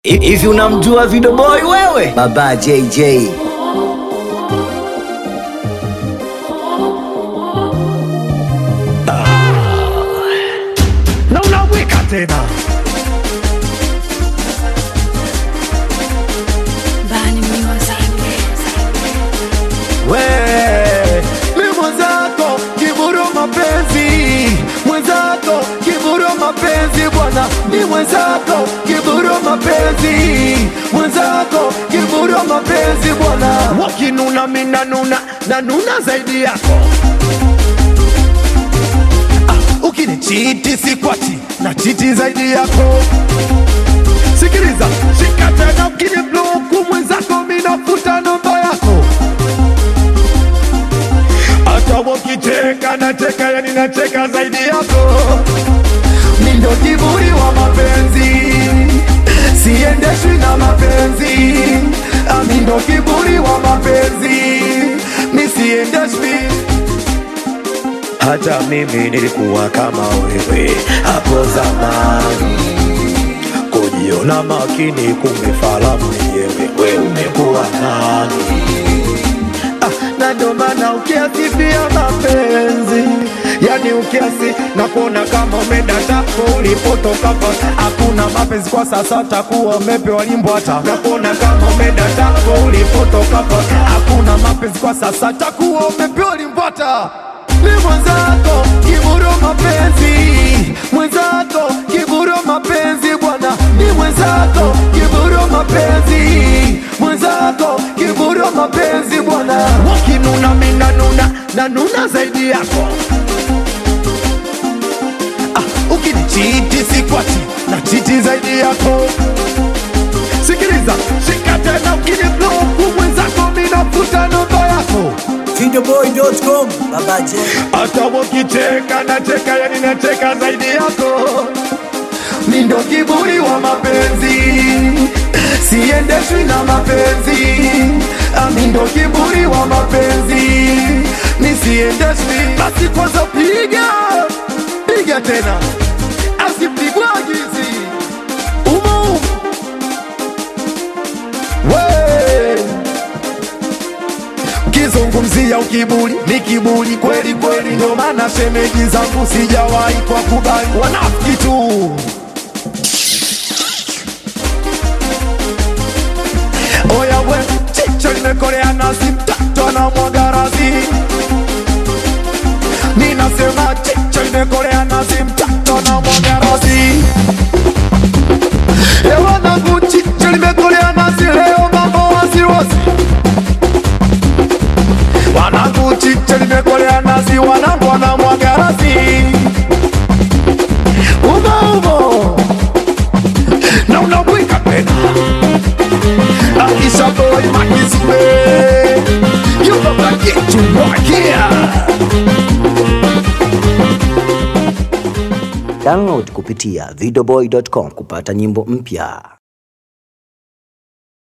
Hivi unamjua Video Boy wewe? Baba JJ. na unaweka tena Bani Music. we mi mwenzako kiburu mapenzi mwenzako kiburu mapenzi bwana ni mwenzako kiburu mapenzi mwenzako kiburu mapenzi bwana wakinuna mina nuna na nuna zaidi yako ah, ukinichiti sikwati na chiti zaidi yako sikiliza shika tena ukini bloku mwenzako minafuta namba yako hata wakicheka nacheka yani nacheka zaidi yako mi ndo kiburi wa mapenzi siendeshwi na mapenzi Ah, mi ndo kiburi wa mapenzi mi siendeshwi hata mimi nilikuwa kama wewe hapo zamani kujiona makini kumbe fahamu mwenyewe we umekuwa nani ah, na ndo maana ukiasifia mapenzi yani ukiasi na kuona kama umeenda tako ulipotoka pa hakuna mapenzi kwa sasa takuwa umepewa limbo hata na kuona kama umeenda tako ulipotoka pa hakuna mapenzi kwa sasa takuwa umepewa limbo hata ni mwenzako kiburo mapenzi mwenzako kiburo mapenzi bwana ni mwenzako kiburo mapenzi mwenzako kiburo mapenzi bwana wakinuna mina nuna na nuna zaidi yako ah, ukinichiti sikwati na chiti zaidi yako sikiliza shika tena ukinibloku mwenzako minafuta namba yako Videoboy.com. Baba J. hata wakicheka nacheka yani nacheka zaidi yako mi ndo kiburi wa mapenzi siendeshwi na mapenzi Ah, mi ndo kiburi wa mapenzi mi siendeshwi basi kwanza piga piga tena asipigwagizi umu we ukizungumzia ukiburi ni kiburi kweli kweli, ndio maana shemeji zangu sijawahi kwa kubali wanafiki tu. Oya we, chicho limekolea nazi, mtoto anamwaga razi. Mi nasema chicho limekolea nazi, mtoto anamwaga razi. E wanangu, chicho limekolea nazi, leo mambo wasiwasi wanangu chiche limekolea nazi, wanangu wanamwaga razi umo umo na unabwika tena Aisha boy makizube yuko kakitu mwakia Download kupitia videoboy.com kupata nyimbo mpya.